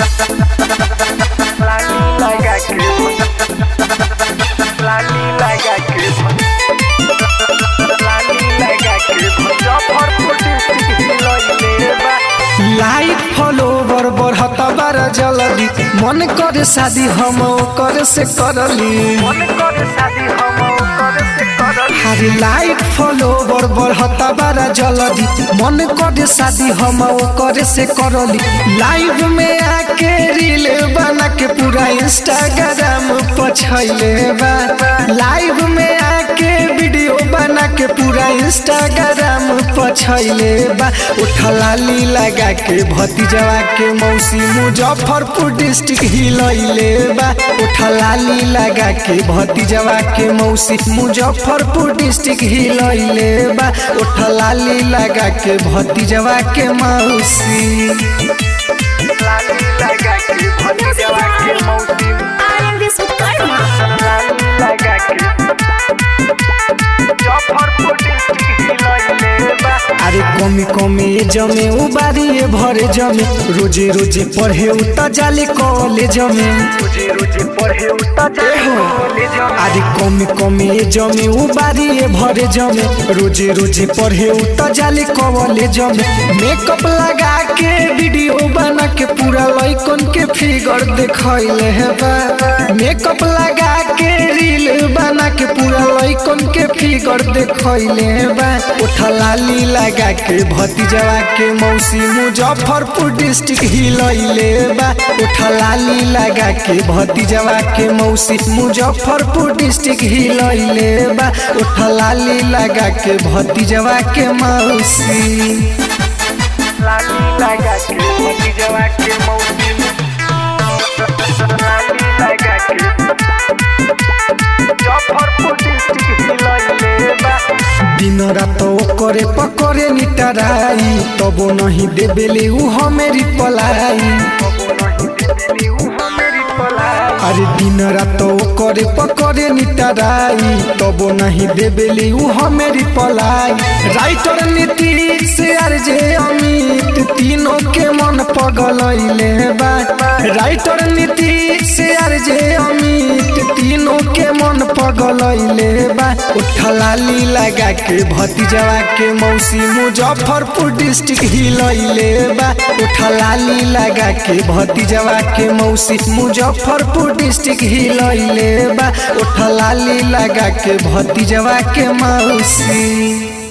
लाली लगा के लाली लगा के लाली लगा के मुजफ्फरपुर डिस्ट्रिक्ट हिलैले बा लाइक फॉलोवर बढ़ता बारा जल्दी मन करे शादी हम करे से करली मन कर शादी हम कर से करल हरे लाइक फॉलोवर बढ़ता बारा जल्दी मन करे शादी हम करे से करली लाइव में आके रील बना के पूरा इंस्टाग्राम पछैले बा लाइव में आके वीडियो बना के पूरा इंस्टाग्राम पछैले बा उठलाली लगा के भतीजवा के मौसी मुजफ्फरपुर डिस्ट्रिक्ट हिलैले बा उठलाली लगा के भतीजवा के मौसी मुजफ्फरपुर डिस्ट्रिक्ट हिलैले बा उठलाली लगा के भतीजवा के मौसी लाली लगा के भतीजवा के मौसी RMV Sukarma. लाली लगा के मुजफ्फरपुर डिस्ट्रिक्ट हिलैले बा अरे कमी कमी जमे उबारिए भरे जमे रोजे रोजे पढ़े उता जाले कॉलेज में रोजे रोजे पढ़े उता जाए कॉलेज अरे कमी कमी जमे उबारिए भरे जमे रोजे रोजे पढ़े उता जाले कॉलेज में मेकअप लगा के वीडियो बना के पूरा लइकन के फिगर देखैले है बा मेकअप लगा के रील बना के पूरा लइकन के फिगर देखैले बा उठलाली लगा के भतीजवा के मौसी मुजफ्फरपुर डिस्ट्रिक्ट हिलैले बा उठलाली लगा के भतीजवा के मौसी मुजफ्फरपुर डिस्ट्रिक्ट हिलैले बा उठलाली लगा के भतीजवा के मौसी लाली लगा के भतीजवा के मौसी लाली लगा के मुजफ्फरपुर डिस्ट्रिक्ट हिलैले बा दिन रात करे पकड़े निटराई तबो नहीं देबेले उ हमेरी पलाई अरे दिन रात करे पकड़े निटराई तबो नहीं देबेले उ हमेरी पलाई writer Nitish R J Amit तीनों के मन पगलैले बा writer Nitish R J Amit तीनों के मन पगलैले बा उठलाली लगा के भतीजवा के मौसी मुजफ्फरपुर डिस्ट्रिक्ट हिलैले बा उठलाली लगा के भतीजवा के मौसी मुजफ्फरपुर डिस्ट्रिक्ट हिलैले बा उठलाली लगा के भतीजवा के मौसी